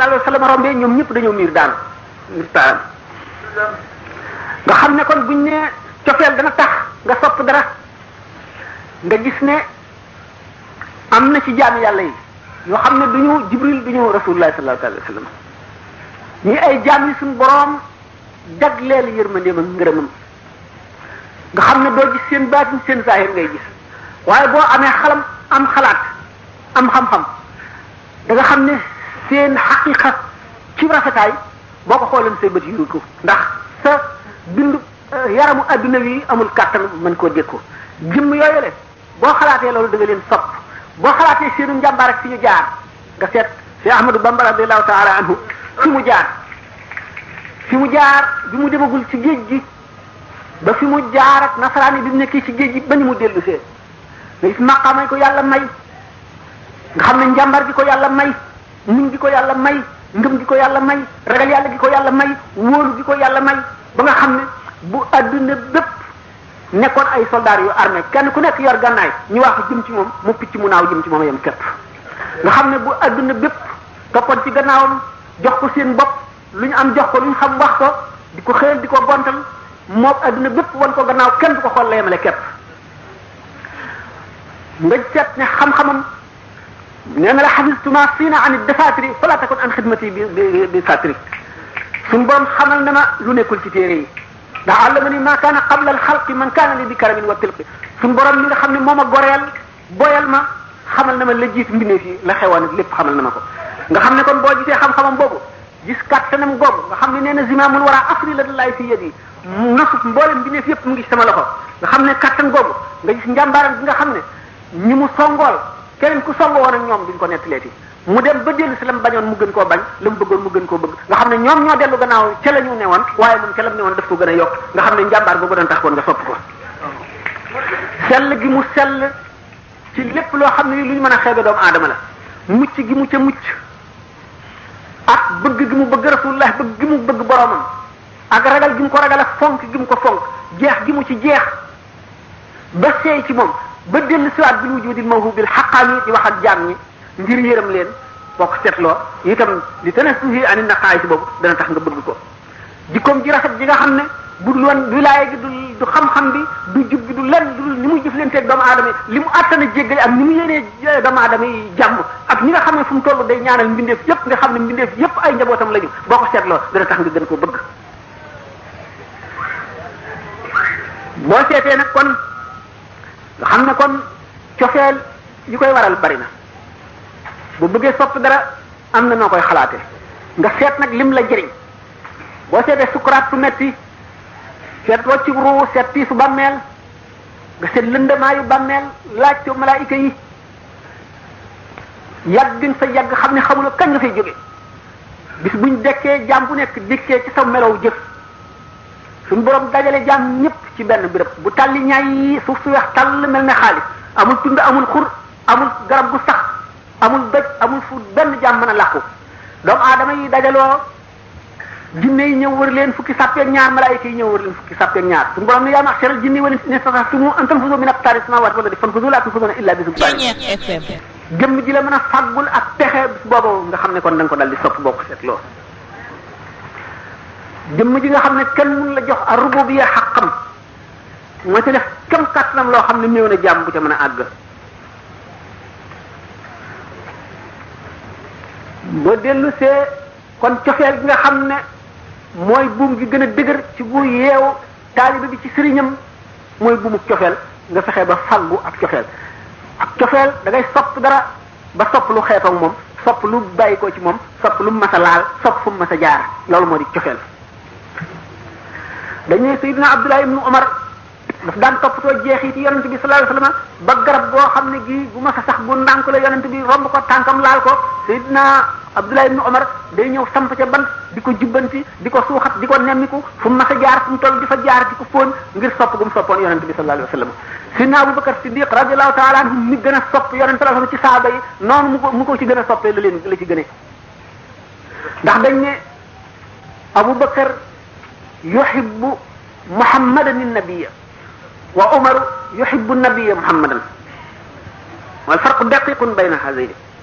sallallahu alayhi wa sallam rombee ñoom ñëpp dañoo miir daanu miir daanu nga xam ne kon buñ ne cofeel dana tax nga sopp dara nga gis ne am na ci jaami yàlla yi yoo xam ne duñu jibril duñu rasulullah sallallahu alayhi wa sallam ñi ay jaam yi suñu boroom jagleel yërmandeem ak ngërëmam nga xam ne doo gis seen baatin seen zahir ngay gis waaye boo amee xalam am xalaat am xam-xam da nga xam ne seen xaqiqa ci rafetaay boo ko xoolee say bët yuru ko ndax sa bindu yaramu adduna wi amul kàttan mën koo dékku jëmm yooyu le boo xalaatee loolu da nga leen sopp boo xalaatee seenu njàmbaar ak fi ñu jaar nga seet si Ahmadou Bamba radiallahu taala anhu fi mu jaar fi mu jaar bi mu demagul ci géej gi ba fi mu jaar ak nasaraan yi bi mu nekkee ci géej gi ba ni mu dellu see nga gis maqaamay ko yàlla may nga xam ne njàmbar gi ko yàlla may muñ gi ko yàlla may ngëm gi ko yàlla may ragal yàlla gi ko yàlla may wóolu gi ko yàlla may ba nga xam ne bu adduna bépp nekkoon ay soldats yu armé kenn ku nekk yor gànnaay ñu wax jëm ci moom mu picc mu naaw jëm ci moom yem képp nga xam ne bu adduna bépp toppoon ci gannaawam jox ko seen bopp lu ñu am jox ko lu ñu xam wax ko di ko xëyal di ko gontal moom adduna bépp wan ko gannaaw kenn du ko xool la yemale képp nga seet ne xam-xamam nee na la xafistuma siina an defatiri fala takun an xidmati bi bi bi satri suñ boom xamal na ma lu nekkul ci téere yi ndax àllama ni maa kaana qabla al xalqi man kaana li bi karamin wa tilqi suñ borom mi nga xam ne moom a goreel boyal ma xamal na ma la jiit mbindeef yi la xewoon ak lépp xamal na ma ko nga xam ne kon boo gisee xam-xamam boobu gis kàttanam googu nga xam ne nee na zimaamul war a afri la laay fi yëg yi nasuf mboolem mbindeef yëpp mu ngi ci sama loxo nga xam ne kàttan googu nga gis njàmbaaram bi nga xam ne ñi mu songool keneen ku songo woon ak ñoom duñ ko nettaleeti mu dem ba dellu si la mu bañoon mu gën koo bañ la mu bëggoon mu gën koo bëgg nga xam ne ñoom ñoo dellu gannaaw ca la ñu ne woon waaye moom ca la mu ne woon daf ko gën a yokk nga xam ne njàmbaar boobu doon tax woon nga sopp ko sell gi mu sell ci lépp loo xam ne lu ñu mën a xeebe doomu aadama la mucc gi mu ca mucc ak bëgg gi mu bëgg rasulullah bëgg gi mu bëgg boromam ak ragal gi mu ko ragal ak fonk gi mu ko fonk jeex gi mu ci jeex ba seey ci moom ba dellu siwaat bil wujudil mawhubil xaqaami di wax ak jaam ñi ngir yërëm leen boo ko seetloo itam li tanasuhi ani naqaay si boobu dana tax nga bëgg ko jikkoom ji rafet ji nga xam ne bu dul woon wilaaya gi du du xam-xam bi du jub bi du lenn du ni muy jëflanteeg doomu aadama yi li mu àttana jéggale ak ni mu yéenee doomu aadama yi jàmm ak ni nga xam ne fu mu toll day ñaanal mbindeef yépp nga xam ne mbindeef yépp ay njabootam lañu boo ko seetloo dana tax nga gën ko bëgg boo seetee nag kon nga xam ne kon cofeel yi koy waral bari na bu bëggee sopp dara am na noo koy xalaate nga seet nag lim la jëriñ boo seetee sukuraat su metti seet wàccu ruu seet tiisu bàmmeel nga seet lëndamaayu bàmmeel laaj ko malaayika yi yàgg nga fa yàgg xam ne xamuloo kañ nga fay jóge bis buñ dekkee jaam bu nekk dikkee ci sa melow jëf suñ borom dajale jaam ñëpp ci benn béréb bu tàlli ñaay yi suuf su weex tàll mel ne xaalis amul tund amul xur amul garab gu sax amul doj amul fu benn jaam mën a làqu doomu aadama yi dajaloo jinne yi ñëw wër leen fukki sàppeeg ñaar malaayika yi ñëw wër leen fukki sàppeeg ñaar suñu borom ne yaa ma'sharal jinni wal insi in istata'tum an tanfuzu min aqtaari samaawaati wal ardi fanfuzu laa tanfuzuna illa bi sultaan jëmm ji la mën a fàggul ak pexe bis boobu nga xam ne kon da nga ko dal di sopp boo ko seetloo jëmm ji nga xam ne kenn mun la jox a rububiyya xaqam moo ci def kem kàttanam loo xam ne néew na jàmm bu ca mën a àgg ba dellu see kon cofeel gi nga xam ne mooy buum gi gën a dëgër ci bu yeewu taalibe bi ci sëriñam mooy buumu cofeel nga fexe ba faggu ak cofeel ak cofeel da ngay sopp dara ba sopp lu xeetoog moom sopp lu bàyyi ko ci moom sopp lu mas a laal sopp fu mu mas a jaar loolu moo di cofeel dañuy Sayyidina Abdullah ibnu Umar daf daan toppatoo jeexiti yonent bi sallallahu alayhi wasallam ba garab boo xam ne gii bu mas a sax bu ndànk la yonent bi romb ko tànkam laal ko Sayyidina Abdullah ibnu Umar day ñëw samp ca bant di ko jubbanti di ko suuxat di ko nemmiku fu mu mas a jaar fu mu toll di fa jaar di ko fóon ngir sopp gu mu soppoon yonent bi sallallahu alayhi wasallam Sayyidina Abubakar Siddiq radiyallahu ta'ala anhu mi gën a sopp yonent sallallahu alayhi wasallam ci saaba yi noonu mu ko mu ko ci gën a soppee la leen la ci gënee ndax dañ ne Abubakar yuhibbu muhammadan nabiyya wa umaru yuhibbu nabiyya muhammadan wal farqu daqiqun bayna hadayni